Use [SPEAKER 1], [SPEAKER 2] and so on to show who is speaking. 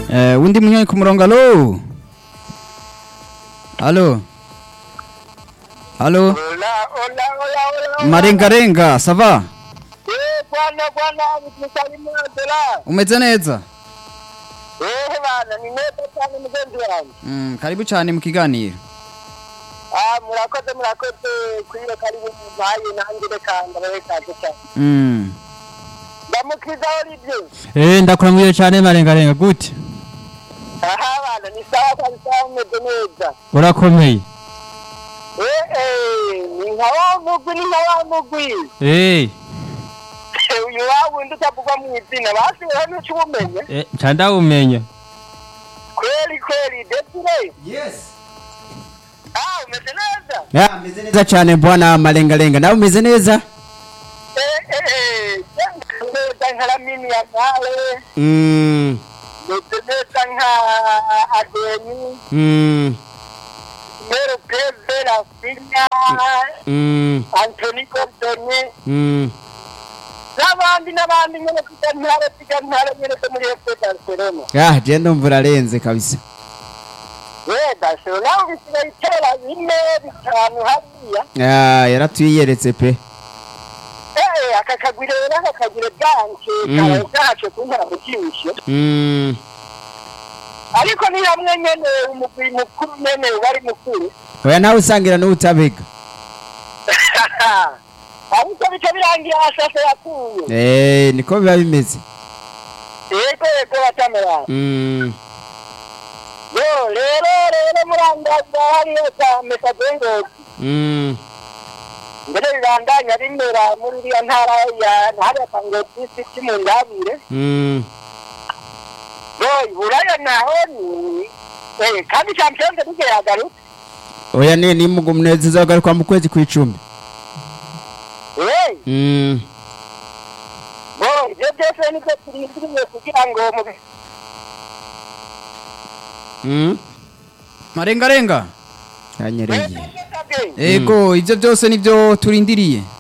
[SPEAKER 1] Eh, undi munywanyi ku murongo alo alo alo
[SPEAKER 2] Hola, hola, hola, hola.
[SPEAKER 1] marengarenga sava
[SPEAKER 2] Eh, bwana bwana msalimu dola.
[SPEAKER 1] umeze neza
[SPEAKER 2] Eh bana ni neza cyane mugenzi wanjye.
[SPEAKER 1] mm, karibu cyane mu kiganiro
[SPEAKER 2] Ah murakoze murakoze kwiyo karibu muhaye nanjye reka ndabaye kaje cyane.
[SPEAKER 1] mm.
[SPEAKER 2] Ndamukiza Olivier.
[SPEAKER 3] Eh ndakuramwiye cyane marengarenga gute
[SPEAKER 2] Aha bana ni sawa kabisa umeze neza.
[SPEAKER 3] urakomeye
[SPEAKER 2] Eh eh ni nka wa mugwi ni nka wa mugwi.
[SPEAKER 3] eh
[SPEAKER 2] Uyu wa wundi utavugwa mu izina basigaye n'icyo ubumenye.
[SPEAKER 3] eh nca ndawumenya
[SPEAKER 2] Kweli kweli Desire.
[SPEAKER 1] yes
[SPEAKER 2] Ah umeze neza.
[SPEAKER 1] ya meze neza cyane bwana marengarenga nawe umeze neza
[SPEAKER 2] Eh eh eh. Neza nka Lamine Yamal.
[SPEAKER 1] mm.
[SPEAKER 2] ndetse neza nka adeni
[SPEAKER 1] Mm.
[SPEAKER 2] mero peve rafinya
[SPEAKER 1] Mm.
[SPEAKER 2] antoni gordone
[SPEAKER 1] Mm.
[SPEAKER 2] n'abandi n'abandi nyene kuja ntare kuja ntare nyene zo muri fc barcelona
[SPEAKER 1] ya je ndumva urarenze kabisa
[SPEAKER 2] we barcelona ubu bisigaye itera bine bitanu hariya
[SPEAKER 1] ya yaratwiyeretse pe
[SPEAKER 2] eh aka kagwi rero aka kagire byanke
[SPEAKER 1] Mm.
[SPEAKER 2] kabaye kahace kuntara mu jisho
[SPEAKER 1] mm.
[SPEAKER 2] ariko ni hamwe nyene umugwi mukuru nyene wari mukuru
[SPEAKER 1] oya nawe usangira n'utabega
[SPEAKER 2] ariko bica birangira ashashe yakuye
[SPEAKER 1] eh niko biba bimeze
[SPEAKER 2] yego yego batamera
[SPEAKER 1] mm.
[SPEAKER 2] yo rero rero murangaza hariyo za metadengozi
[SPEAKER 1] Mm.
[SPEAKER 2] mbere bibandanya bimera muri iriya ntara ya hariya kangozi siti mu ndabire
[SPEAKER 1] Mm.
[SPEAKER 2] yo iburaya naho ni eh kandi champions league yagarutse
[SPEAKER 1] oya ni ni munezero uzagaruka mu kwezi kw'icumi
[SPEAKER 2] eh
[SPEAKER 1] mm.
[SPEAKER 2] bo ibyo byose nibyo turindiriye kugira ngo mu
[SPEAKER 1] mm.
[SPEAKER 4] marengarenga
[SPEAKER 1] kanyereye
[SPEAKER 2] Eh,
[SPEAKER 4] ego ibyo byose nibyo turindiriye